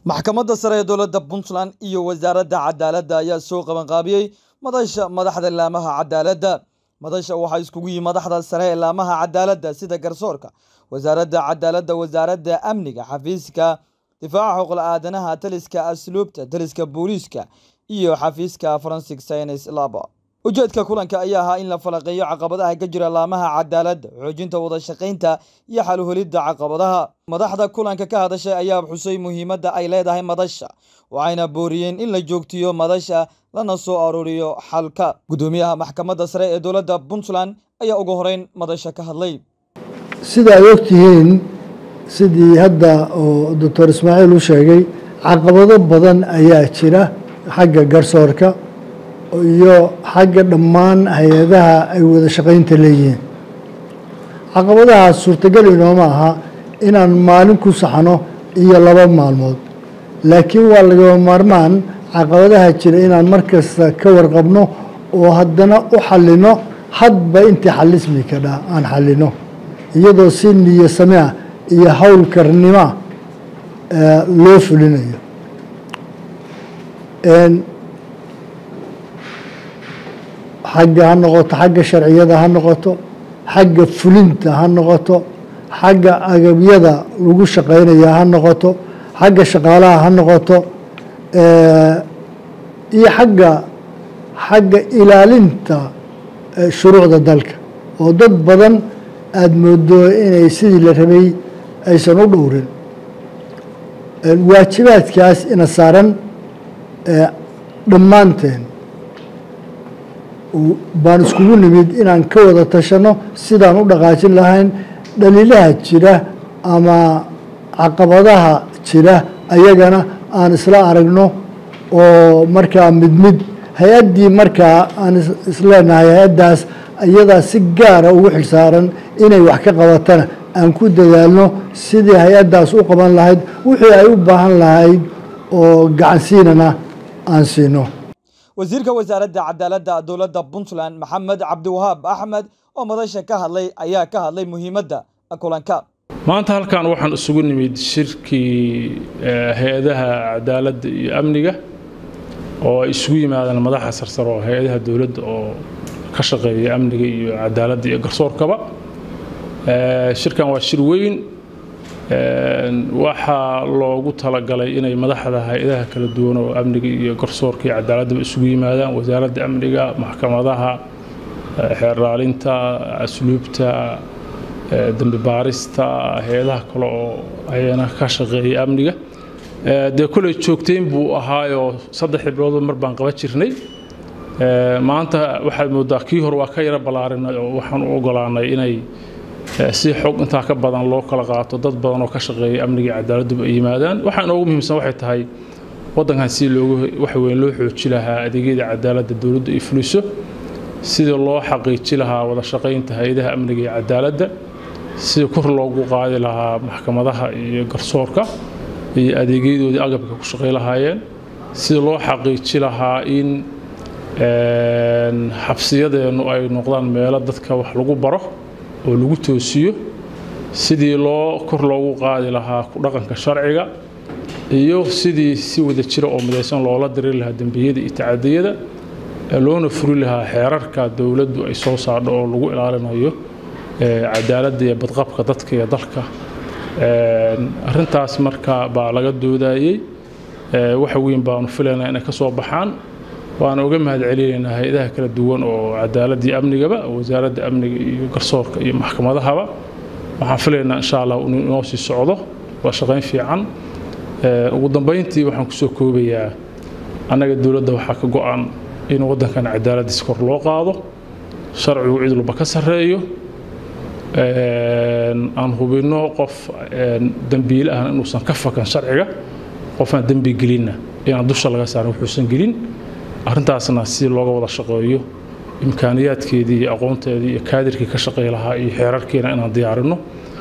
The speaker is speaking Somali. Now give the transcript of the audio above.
maxkamadda sare ee dowladda puntland iyo wasaaradda cadaaladda ayaa soo qabanqaabiyey madasha madaxda laamaha cadaaladda madasha waxaa iskugu yimi madaxda sare ee laamaha cadaaladda sida garsoorka wasaaradda cadaaladda wasaaradda amniga xafiiska difaaca xuquuqla aadanaha taliska asluubta taliska booliiska iyo xafiiska forensic science lab ujeedka kulanka ayaa ahaa in la falaqeeyo caqabadaha ka jira laamaha cadaaladda xoojinta wada shaqaynta iyo xaluhelidda caqabadaha madaxda kulanka ka hadashay ayaa xusay muhiimadda ay leedahay madasha waxayna booriyeen in la joogtiyo madasha lana soo arooriyo xalka guddoomiyaha maxkamadda sare ee dowladda puntland ayaa ugu horeyn madasha ka hadlay sida ay ogtihiin sidii hadda oo doctor ismaaciil u sheegay caqabado badan ayaa jira xagga garsoorka iyo xagga dhammaan hay-adaha ay wada shaqaynta leeyihiin caqabadahaas suurtagal inooma aha inaan maalin ku saxno iyo laba maalmood laakiin waa lagaba maarmaan caqabadaha jira inaan mar kasta ka warqabno oo haddana u xallino hadba intii xalismi kadha aan xallino iyadoo si niyo same ah iyo hawl karnimoa loo fulinayo xagga ha noqoto xagga sharciyada ha noqoto xagga fulinta ha noqoto xagga agabyada lagu shaqaynaya ha noqoto xagga shaqaalaha ha noqoto iyo xagga xagga ilaalinta shuruucda dalka oo dad badan aada moodo inay sidii la rabay aysan u dhowrin waajibaadkaas ina saaran dhammaanteen baan iskugu nimid inaan ka wada tashano sidaan u dhaqaajin lahayn dhaliilaha jira ama caqabadaha jira ayagana aan isla aragno oo markaa mid mid hay-addii markaa aan isleenahay hay-addaas iyadaa si gaara ugu xilsaaran inay wax ka qabatana aan ku dadaalno sidii hay-addaas u qaban lahayd wixii ay u baahan lahayd oo gacansiinana aan siino wasiirka wasaaradda cadaaladda dowladda puntland maxamed cabdiwahaab axmed oo madasha ka hadlay ayaa ka hadlay muhiimadda kulanka maanta halkan waxaan isugu nimid shirkii hay-adaha cadaaladda iyo amniga oo ay isugu yimaadaan madaxa sarsare oo hay-adaha dowladda oo ka shaqeeya amniga iyo cadaaladda iyo garsoorkaba shirkan waa shir weyn waxaa loogu talagalay inay madaxda hay-adaha kala duwan oo amniga iyo garsoorka iyo cadaaladdaba isugu yimaadaan wasaaradda amniga maxkamadaha xeerlaalinta asluubta dembi baarista hay-adaha kale oo ayana ka shaqeeya amniga dee koley joogtayn buu ahaayoo saddexdii biloodba mar baan qaban jirnay maanta waxaad moodaa kii hore waa ka yaro ballaarinay oo waxaan u ogolaanay inay si xog intaa ka badan loo kala qaato dad badan oo ka shaqeeya amniga iyo cadaaladduba ay yimaadaan waxaa inoogu muhiimsan waxay tahay waddankan si loogu waxa weyn loo xooji lahaa adeegyada cadaaladda dowladdu ay fuliso sidii loo xaqiiji lahaa wada shaqaynta hay-adaha amniga iyo cadaaladda sidii kor loogu qaadi lahaa maxkamadaha iyo garsoorka iyo adeegyadoodii agabka ku shaqay lahaayeen sidii loo xaqiiji lahaa in xabsiyadeennu ay noqdaan meelo dadka wax lagu baro oo lagu toosiyo sidii loo kor loogu qaadi lahaa ku dhaqanka sharciga iyo sidii si wada jira oo midaysan loola diri lahaa dembiyada iyo tacadiyada loona furi lahaa xeerarka dowladdu ay soo saardho oo lagu ilaalinayo cadaaladda iyo badqabka dadka iyo dalka arrintaas marka baa laga doodayey waxa weyn baanu filaynaa inay ka soo baxaan waana uga mahad celinaynaa hay-adaha kala duwan oo cadaaladii amnigaba wasaaradda amniga iyo garsoorka iyo maxkamadahaba waxaan filaynaa insha allah inuu inoo sii socdo waa shaqayn fiican ugu dambayntii waxaan kusoo koobayaa annaga dowladda waxaa ka go-an in waddankan cadaaladdiis kor loo qaado sharcigu cid walba ka sarreeyo aan hubinno qof dembiile ahna inuusan ka fakan sharciga qofaan dembi gelinna inaan dusha laga saarin wuxuusan gelin arrintaasna si looga wada shaqeeyo imkaaniyaadkeedii iyo aqoonteedii iyo kaadirkii ka shaqey lahaa iyo xeerarkiina inaan diyaarinno